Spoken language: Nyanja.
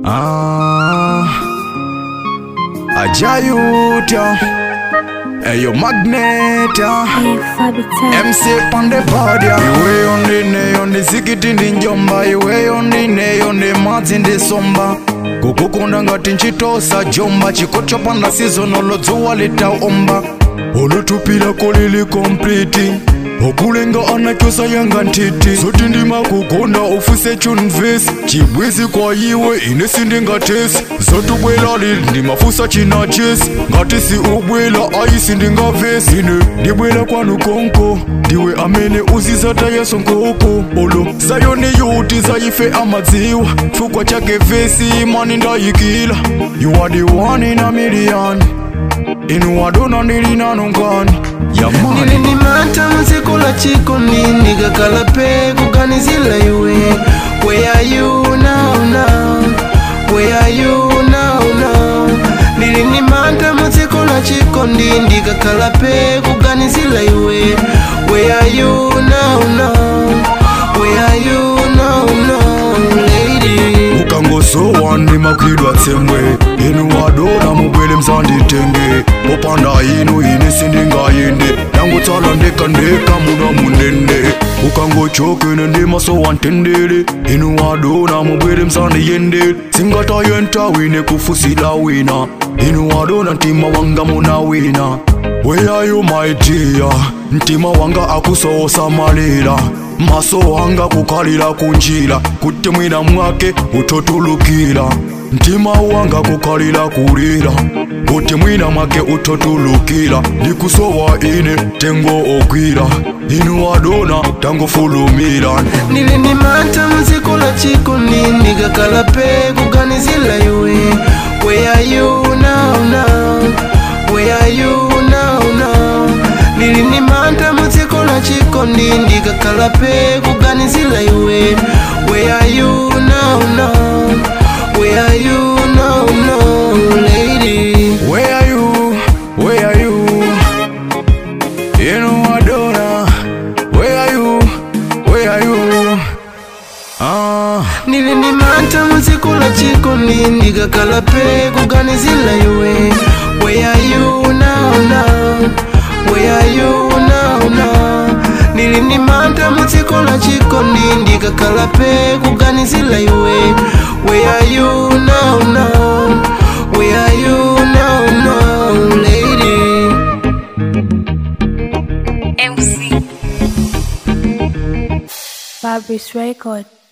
Ah, Ajayuta, Eyo Magneta, Hey, Fabi Tech. MC on the pad, yeah. Iwe yondine yonde zikiti ndi njomba iwe yondine yonde madzi ndi somba kukukunda ngati nchitosa jomba chiko chopanda sizonolo dzuwa litaomba olutupila kolili kompliti okulenga anachosa yanga ntiti zoti ndimakukonda ufuse chunvesi chibwezi kwa iwe ine sindingatesi zotubwela lili ndimafusa china chesi ngati si ubwela aisi ndingavesi ine ndibwela kwanu konko ndiwe amene uzizataya sonkoko olo zayoni yuti zayife amadziwa chifukwa chake vesi mani ndayikila you are the one in a million inu wadona ndili nanongani yamani nilinimata muziko la chikondi ndikakhala pe kuganizila iwe where are you now now where are you now now nilinimata muziko la chikondi ndikakhala pe kuganizila iwe where are you now now where are you now now lady ukangosowa ndimakwidwa tsemwe inu wadona mubwele mzanditenge popanda inu ine sindingayende ndangotsala ndekandeka muna munene ukangochokene ndimasowa ntendere inu wadona mubwele mzandiyende singatayenta wine kufusila wina inu wadona mtima wanga muna wina Where are you my dear? Mtima wanga akusosa malira maso wanga kukalira kunjira kuti mwina mwake utotulukira mtima wanga kukalira kulira kuti mwina mwake utotulukira ndikusowa ine tengo ogwira inu wadona tangofulumira nilinimata muziko la chikondi ndikakhala pe kuganizila iwe where are you now now where are you now now nilinimata muziko la chikondi ndikakhala pe kuganizila iwe where are you now now where are you now now lady Where are you? Where are you? inu wadona Where are you? Where are you? Ah nilinimata muziko la chikondi ndikakhala pe kuganizila iwe where are you now now where are you now now nilinimata muziko la chikondi ndikakhala pe kuganizila iwe where are you now now where are you now now lady Fabri's record.